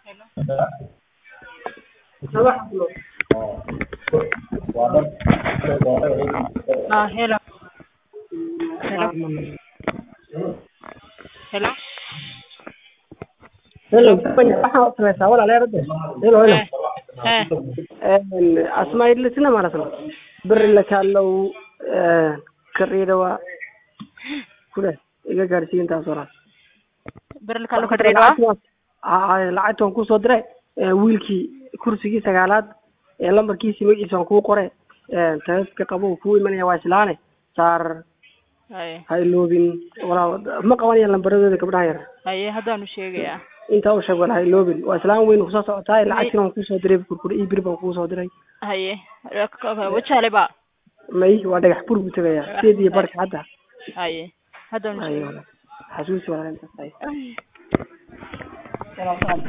Ah, hello. Hello. Hello. Hello, waxaa sameysaa walaalayaal hadda. Hello, hello. Eh, Een, asmaa'illisina ማለት ነው ብር ልካለው ከድሬዳዋ ሁለት iga gaarsiiya intaas walaal bir kale ka Dredwa. Aa, lacagta waan kusoo diray ee, wiilkii kursigii sagaalaad ee lambarkiisii magaciisa waan kuu qoray ee, taleefanka qabo uu kuu imanaya waa islaane saar Haye. ha iloobin walaal ma qabanayaan lambaradooda gabdhaha yar Haye haddaanu sheegayaa. intaa u sheeg walaal ha iloobin waa islaan weyn kusoo socotaa lacagtina waan kusoo diray kurkuri iyo bir baan kusoo diray Haye. Wajale ba. may waa dhagax bur buu tegayaa sideed iyo barka hadda Haye. Haddaanu ayo sheegayaa. walaal xasuusi walaal intaas ay Ay. Salaam salaam.